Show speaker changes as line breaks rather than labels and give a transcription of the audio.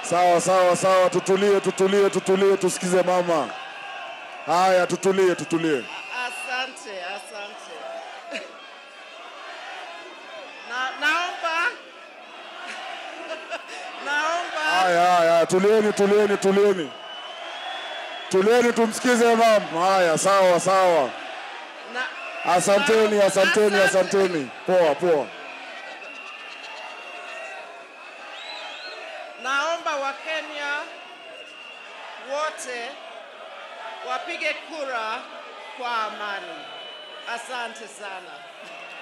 Sawa sawa sawa, tutulie tutulie tutulie, tusikize mama. Haya, tutulie tutulie.
Asante, asante. Na, naomba naomba
Haya haya, tulieni tulieni tulieni tulieni, tumsikize mama. Haya, sawa sawa,
na,
asanteni asanteni asanteni. Poa poa.
naomba Wakenya wote wapige kura kwa amani. Asante sana.